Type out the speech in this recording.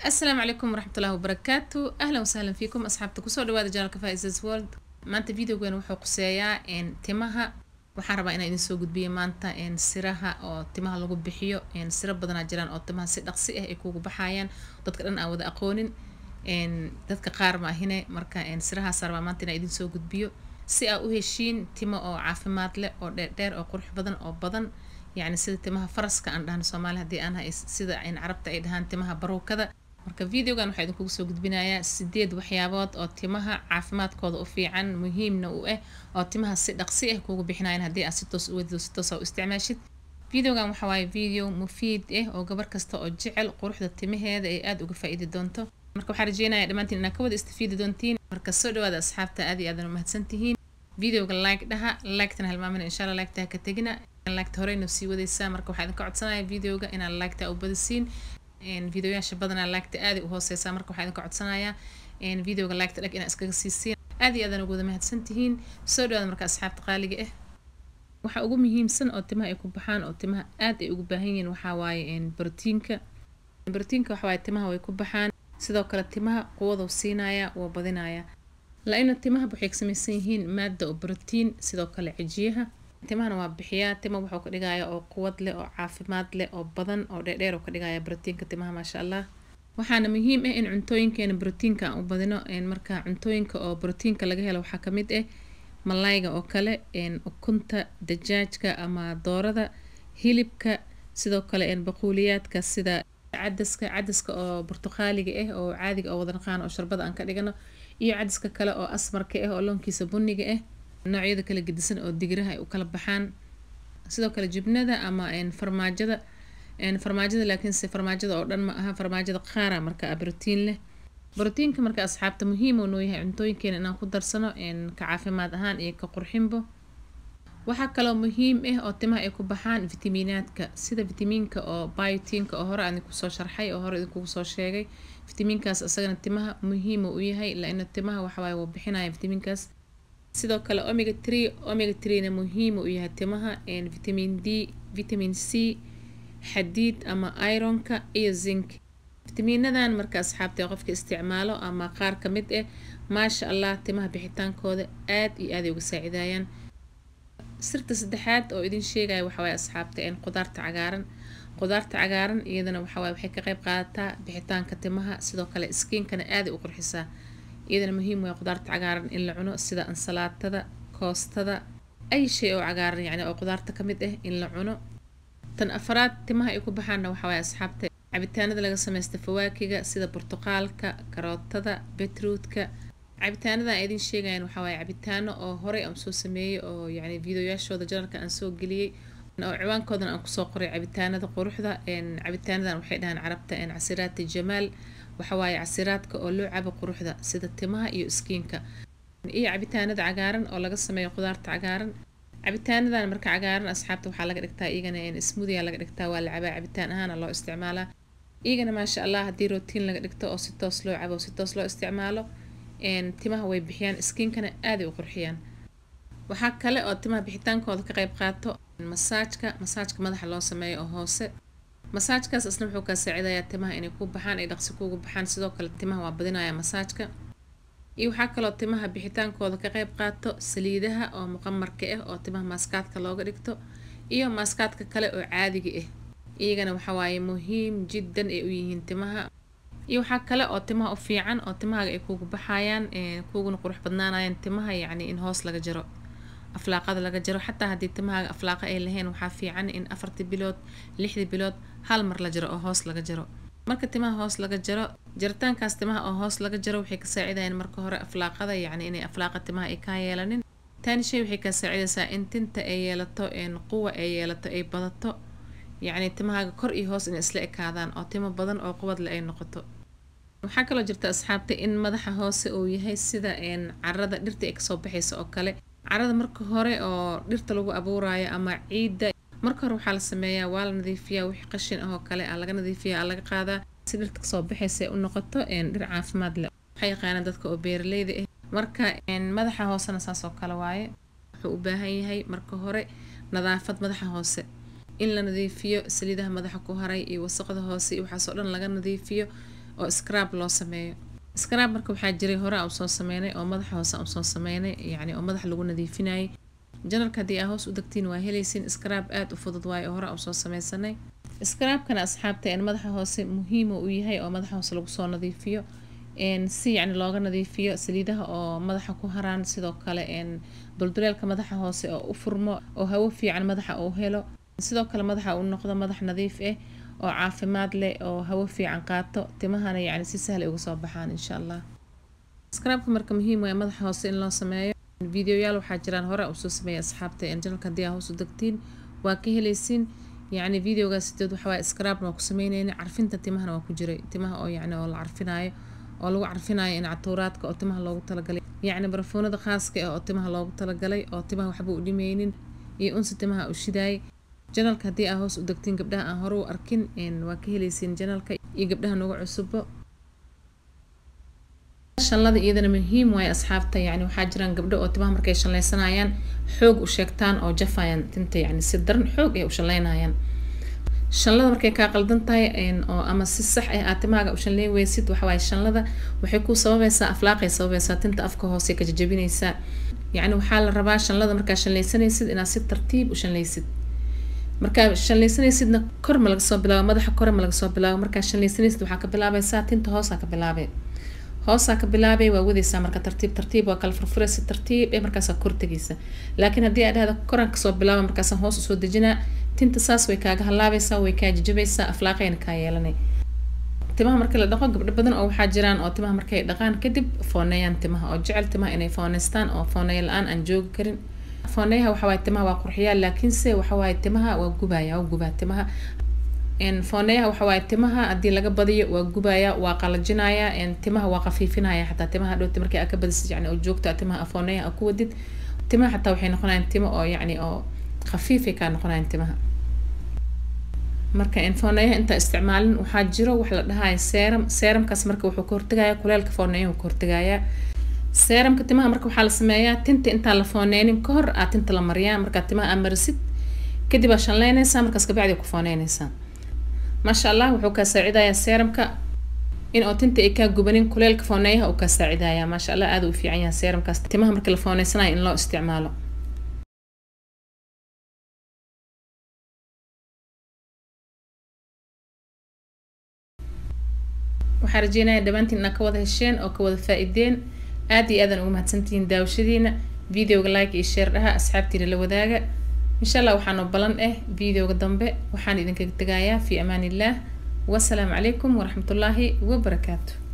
asalaamu calaykum waraxmatullahi wabarakaatu ahlan wasahlan fiikum asxaabta kusoo dhawaada janalka faisas world maanta videogan wuxuu quseeyaa timaha waxaan rabaa inaan idin soo gudbiyo maanta siraha oo timaha lagu bixiyo siro badanaa jiraan oo timaha si dhaqsi ah ay kugu baxayaan dadka dhan aan wada aqoonin dadka qaar ma ahine marka sirahaas rabaa maanta inaan idin soo gudbiyo si aa u heshiin timo oo caafimaad leh oo dheerdheer oo qurux badan oo badan yacni sida timaha faraska aan dhahno soomaali haddii aan hay sida carabta ay dhahaan timaha baruukada marka videogan waxaa idinkugu soo gudbinayaa sideed waxyaabood oo timaha caafimaadkooda u fiican muhiimna u ah oo timaha si dhaqsi ah kugu bixinayan haddii aad si toos u wadido si toos u isticmaashid videogan waxa waaye video mufiid ah oo gabar kasta oo jecel quruxda timaheeda ay aada uga faa-iidi doonto marka waxaan rajeynaya dhammaantiin inaad ka wada istafiidi doontiin marka soo dhawaada asxaabta aad iyo aadan umahadsan tihiin videoga like dhaha liketana halmaamina insha allah liketaha ka tegina liketa horeyna sii wadaysaa marka waxaa idinka codsanaya videoga inaad liketa u badisiin videoyaasha badanaa liketa aaday u hooseysaa marka waxaa idinka codsanayaa videoga liketa dhag inaad iskaga siisiin aad iyo aadan ugu wada mahadsan tihiin soo dhawaada marka asxaabta qaaliga ah waxa ugu muhiimsan oo timaha ay ku baxaan oo timaha aad ay ugu baahan yihiin waxaa waaye brotiinka brotiinka waxa waaye timaha way ku baxaan sidoo kale timaha quwaduu siinaya waa badinaya la-ina timaha waxay ka samaysan yihiin maada oo brotiin sidoo kale cijiyaha timahana waa bixiyaa tima wuxuu ka dhigaya oo quwad leh oo caafimaad leh oo badan oo dheerdheer ka dhigaya brotiinka timaha maasha allah waxaana muhiim ah in cuntooyinkeena brotiinka aan u badino marka cuntooyinka oo brotiinka laga helo waxaa kamid ah malayga oo kale ukunta dajaajka ama doorada hilibka sidoo kale baquuliyaadka sida cadaska cadaska oo burtuqaaliga ah oo caadiga oo wada naqaan oo sharbada aan ka dhigano iyo cadaska kale oo asmarka ah oo loonkiisa buniga ah noocyada kala gedisan oo digiraha ay u kala baxaan sidoo kale jibnada ama farmaajada farmaajada laakiinse farmaajada oo dhan ma aha farmaajada qaara marka brotiin leh brotiinka marka asxaabta muhiim uu noo yahay cuntooyinkeena inaan ku darsano ka caafimaad ahaan iyo ka qurxinbo waxaa kaloo muhiim ah oo timaha ay ku baxaan fitamiinaadka sida fitamiinka oo biotiinka oo hore aan idinkusoo sharxay oo hore idinkugu soo sheegay fitamiinkaas isagana timaha muhiima u yahay laina timaha waxawaaye wuu bixinaya fitamiinkaas sidoo kale omega tree omega treena muhiima u yahay timaha vitamin d vitamin c xadiid ama ironka iyo zinc fitamiinadan marka asxaabta qofka isticmaalo ama qaar ka mid ah maasha allah timaha bixitaankooda aad iyo aaday uga saacidayaan sirta saddexaad oo idin sheegaya waxawaaye asxaabta qudaarta cagaaran qudaarta cagaaran iyadana waxawaaye waxay ka qayb qaadataa bixitaanka timaha sidoo kale skiinkana aaday u qurxisaa iyadana muhiim way qudaarta cagaaran in la cuno sida ansalaatada koostada ay shay oo cagaaran yacni oo qudaarta ka mid ah in la cuno tan afaraad timaha ay ku baxaanna waxawaaye asxaabta cabitaanada laga sameysta fawaakiga sida burtuqaalka karootada betruutka cabitaanadan idin sheegayan waxaa waaye cabitaano oo horey aan soo sameeyey oo yacni videoyaashooda janalka aan soo geliyey oo ciwaankoodan aan kusoo qoray cabitaanada quruxda cabitaanadan waxay dhahaan carabta casiraati jamaal waxawaaye casiraadka oo loo cabo quruxda sida timaha iyo iskiinka iyo cabitaanada cagaaran oo laga sameeyo qudaarta cagaaran cabitaanadan marka cagaaran asxaabta waxaa laga dhigtaa iyagana smuudiya laga dhigtaa waa la cabaa cabitaan ahaana loo isticmaalaa iyagana maasha allah haddii rootiin laga dhigto oo si toos loo cabo si toos loo isticmaalo timaha way bixiyaan iskiinkana aaday u qurxiyaan waxaa kale oo timaha bixitaankooda ka qayb qaato masaajka masaajka madaxa loo sameeyo oo hoose masaajkaas isna wuxuu kaa saacidayaa timaha inay ku baxaan ay dhaqsi kuugu baxaan sidoo kale timaha waa badinaya masaajka iyo waxaa kaloo timaha bixitaankooda ka qayb qaato saliidaha oo muqamarka ah oo timaha maaskaadka looga dhigto iyo maaskaadka kale oo caadiga ah iyagana waxawaaye muhiim jiddan ay u yihiin timaha iyo waxaa kale oo timaha u fiican oo timahaaga ay kuugu baxayaan kuuguna qurux badnaanayaan timaha yacni in hoos laga jaro aflaaqada laga jaro xataa haddii timahaaga aflaaqa ay lahayn waxaa fiican in afartii bilood lixdii bilood hal mar la jaro oo hoos laga jaro marka timaha hoos laga jaro jaritaankaas timaha oo hoos laga jaro waxay ka saacidayaan marka hore aflaaqada yacni inay aflaaqa timaha ay kaa yeelanin taani shay waxay kaa saacidaysaa in tinta ay yeelato quwa ay yeelato ay badato yacni timahaaga kor iyo hoos inay isla ekaadaan oo timo badan oo quwadle ay noqoto waxaa kaloo jirta asxaabta in madaxa hoose uu yahay sida carada dhirta ay kasoo baxaysa oo kale carada marka hore oo dhirta lagu abuurayo ama ciidda marka hore waxaa la sameeyaa waa la nadiifiyaa wixii qashin ah oo kale aa laga nadiifiya aa laga qaadaa si dhirta kasoo baxaysa u noqoto dhir caafimaad leh waxay yaqaanaan dadka oo beeraleyda ah marka madaxa hoosena saas oo kale waaye wuxuu u baahan yahay marka hore nadaafad madaxa hoose in la nadiifiyo saliidaha madaxa ku haray iyo wasaqda hoose iyo waxaasoo dhan laga nadiifiyo oo scrab loo sameeyo scrab marka waxaa jiray hore aan usoo sameynay oo madaxa hoose aan usoo sameynay yacni oo madaxa lagu nadiifinayay janalka haddii aa hoos u degtiin waa helaysin scrab aada u fudud waayo oo hore aan usoo sameysanay scrabkana asxaabta een madaxa hoose muhiima uu yahay oo madaxa hoose lagu soo nadiifiyo n si yacni looga nadiifiyo saliidaha oo madaxa ku haraan sidoo kale n dulduleelka madaxa hoose oo u furmo oo hawo fiican madaxa uu helo sidoo kale madaxa uu noqdo madax nadiif ah oo caafimaad leh oo hawo fiican qaato timahana yacni si sahla uga soo baxaan insha allah scrabka marka muhiim waaya madaxa hoose in loo sameeyo videoyaal waxaa jiraan hore usoo sameeyay asxaabta janalka haddii aa hoos u degtiin waa ka helaysiin yacni videogaas sideed waxawaaye scrabna waa ku sameyneyna carfinta timahana waa ku jiray timaha oo yacni oo la carfinaayo oo lagu carfinayo in catuuraadka oo timaha loogu talagalay yacni barafuunada khaaska ah oo timaha loogu talagalay oo timaha waxba u dhimeynin iyo unsi timaha u shidaayay janalka haddii aa hoos u degtiin gabdhaha aan hore u arkin waa ka helaysiin janalka iyo gabdhaha nagu cusubo shanlada iyadana muhiim waaye asxaabta yacni waxaa jiraan gabdho oo timaha markay shallaysanayaan xoog u sheegtaan oo jafayaan tinta yacni si daran xoog ay u shallaynayaan shanlada markay kaa qaldan tahay oo ama si sax ah aad timahaaga u shanley weysid waxawaaye shanlada waxay ku sababaysaa aflaaqay sababaysaa tinta afka hoose ka jajabinaysaa yacni waxaa la rabaa shanlada markaa shanlaysanaysid inaad si tartiib u shanlaysid markaa shanlaysanaysidna kor ma laga soo bilaabo madaxa kore ma laga soo bilaabo markaa shanlaysanaysid waxaa ka bilaabaysaa tinta hoosaa ka bilaabay hoosaa ka bilaabay waa wadaysaa marka tartiib tartiib waa kala furfuraysa tartiib ee markaasaa kor tegaysa laakiin haddii aad dhahda koraan kasoo bilaaba markaasaan hoos usoo dejinaa tinta saas way kaaga halaabaysaa way kaa jajabaysaa aflaaqayna kaa yeelanay timaha marka la dhaqo gabdho badan oo waxaa jiraan oo timaha markay dhaqaan kadib fooneeyaan timaha oo jecel timaha inay fooneystaan oo fooneeya la-aan aan joogi karin fooneyaha waxawaaye timaha waa qurxiyaa laakiinse waxawaaye timaha waa gubaya waa gubaa timaha fooneyaha waxawaaye timaha haddii laga badiyo waa gubaya waa qalajinaya timaha waa qafiifinaya xataa timaha dhowti markii aa ka badisid yani oo joogto timaha fooneyaha ku wadid timaha xataa waxay noqonayaan timo oo yacni oo khafiifay kaa noqonayaan timaha marka fooneyaha intaa isticmaalin waxaa jiro wax la dhahaya seeram seeramkaas marka wuxuu ka hortagaya kuleelka fooneyahu ka hortagaya seeramka timaha marka waxaa la sameeyaa tinta intaan la fooneynin ka hor aa tinta la mariyaa markaa timaha aa marisid kadib aa shanleynaysaa markaas kabacdi ku fooneynaysaa maasha allah wuxuu kaa saacidayaa seeramka in oo tinta ay kaa gubanin kuleelka fooneeyaha uu kaa saacidaya maasha allah aada u fiican yahay seeramkaas timaha marka la fooneysanayo in loo isticmaalo waxaa rajeynaya dhammaantiin inaad ka wada hesheen oo ka wada faa-ideen aad iyo aadan ugu mahadsantihiin daawashadiina videoga like iyo share dhaha asxaabtiina la wadaaga insha allah waxaanoo balan ah videoga dambe waxaan idinkaga tegayaa fi amaan illah wasalaamu calaykum waraxmatullaahi wabarakaatu